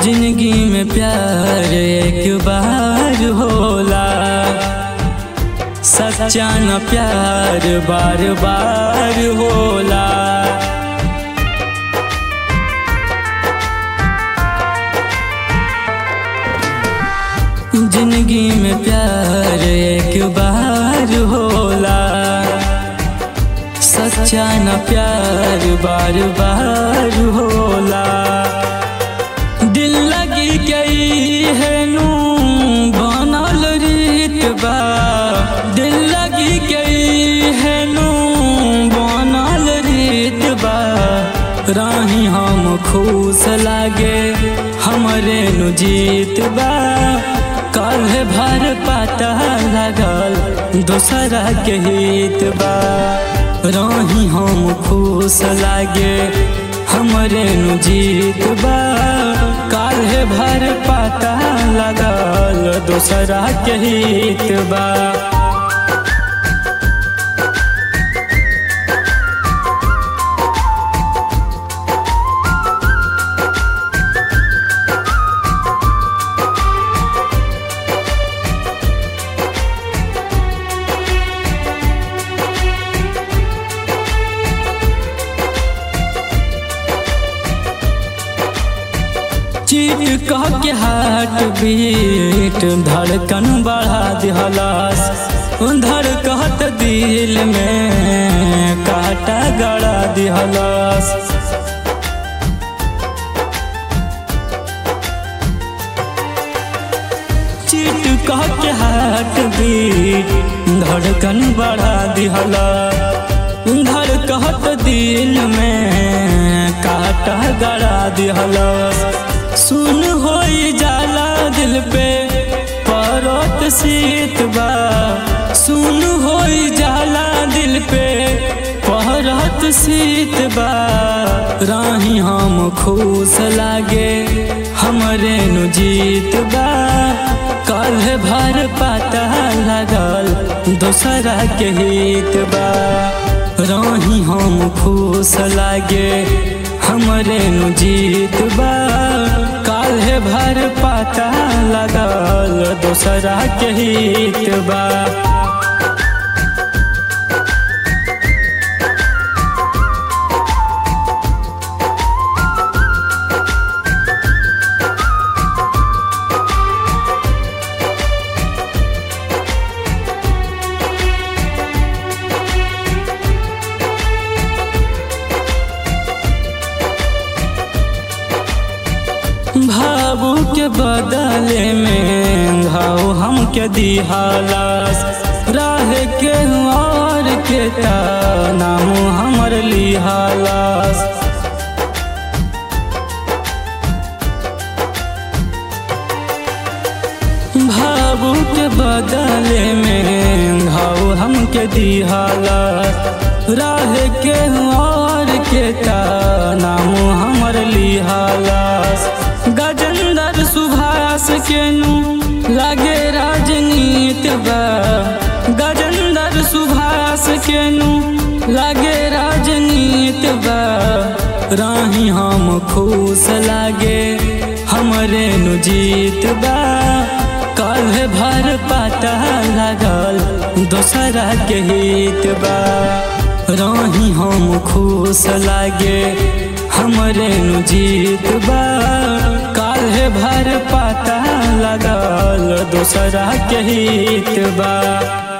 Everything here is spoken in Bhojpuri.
जिंदगी में प्यार एक बार होला सच्चा न प्यार बार बार होला जिंदगी में प्यार एक बार होला सच्चा न प्यार बार बार होला दिल लगी गई है नू बनल रीत बा दिल लगी गई है नू बनल रीत बा राही हम खुश लागे हमरे नु जीत बा कल भर पता लगल दोसरा के हित बा राही हम खुश लागे हमरे नु जीत बा काल्हे भर पता लगल दोसरा के हित बा चीट कह के हार्ट बीट धड़कन बढ़ा दिहलास धड़कत दिल में काटा गड़ा दिहलास चीट कह के हार्ट बीट धड़कन बढ़ा दिहला धड़कत दिल में काटा गड़ा दिहला सुन हो जाला दिल पे परत शीत बा सुन हो जाला दिल पे परत शीत बा राही हम खुश लागे हमरे नु जीत बा कल भर पता लगल दोसरा के हित बा राही हम खुश लागे हमरे नु जीत बा काल्हे भर पता लगल दोसरा के हित बा भावू के बदले में घाव हमके दिहालास राह के और के ता नाम हमर लिहालास भावू के बदले में घाव हमके दिहालास राह के और के ता नाम हमर लिहालास गजेंद्र सुभाष के नु लागे राजनीत बा गजेंद्र सुभाष के नु लागे राजनीत बा राही हम खुश लागे हमरे नु जीत बा कल भर पता लगल दोसरा के हित बा राही हम खुश लागे हमरे नु जीत बा काल्हे भर पता लगल दोसरा के हित बा